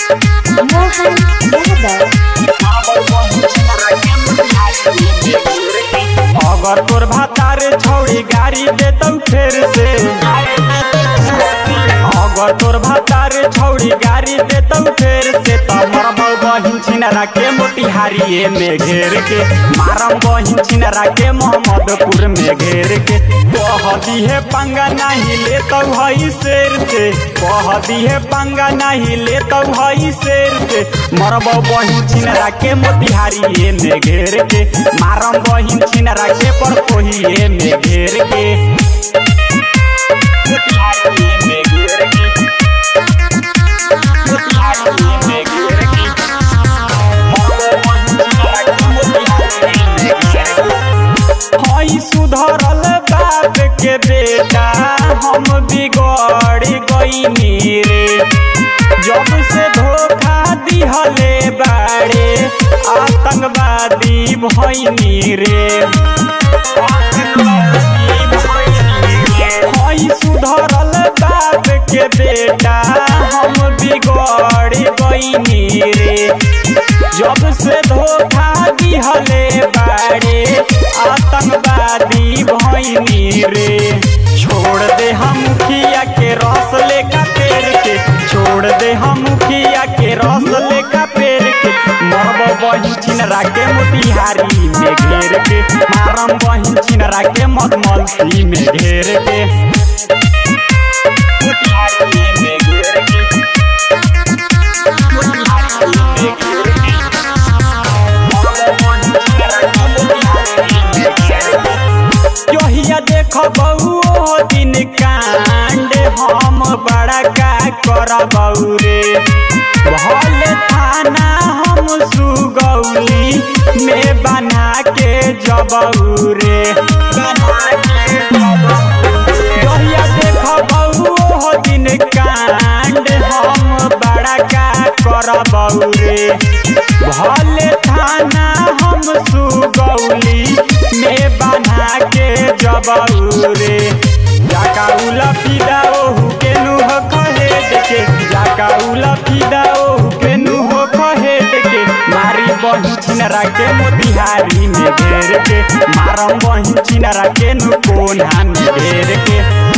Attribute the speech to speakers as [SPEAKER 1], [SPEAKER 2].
[SPEAKER 1] मोहन यादव
[SPEAKER 2] अगर तोर भातार छौड़ी गाड़ी देतौ फेर से अगर तोर भातार छौड़ी गाड़ी देतौ फेर से त मरबौ बहिन छिनरा के मोतिहारिए में घेर के मारम बहिन छिनरा के मोहम्मदपुर में घेर के कह दिहे पंगा नहीं लेतौ हई शेर से कह दिहे पंगा नहीं लेतौ हई शेर से मरबौ बहिन छिनरा के मोतिहारिए में घेर के मारम बहिन छिनरा के पर कोहिए में घेर के मोतिहारिए में घेर के मोतिहारिए में घेर के मरबौ बहिन छिनरा के मोतिहारिए में घेर के हई सुधरल बाप के बेटा हम बिगड़ गईनी रे जब से धोखा दिहले बाड़े आतंकवादी भईनी रे हई सुधरल बाप के बेटा हम बिगड़ गईनी रे जब से धोखा दिहले बाड़े आतंकवादी भईनी रे छोड़ दे हम मुखिया के रस लेका पेड़ के छोड़ दे हम मुखिया के रस लेका पेड़ के मरब बहिन छिनरा के मोतिहारी में घेर के मारम बहिन छिनरा के मधमलसी में घेर के मोतिहारी में घेर के मोतिहारी में घेर के यहिया देख बउओ दिन कांड हम बड़ा का करबौ रे भल थाना हम सुगौली में बना के जबौ रे यहिया देख बउओ दिन कांड हम बड़ा का करबौ रे भले थाना हम सुगौली में बना के जबऊ रे जाका उला फिदा ओहु के नुह कहे देखे जाका उला फिदा ओहु के नुह कहे देखे मारी बही छिनरा के मोतिहारी में घेर के मारम बही छिनरा के नु कोना में घेर के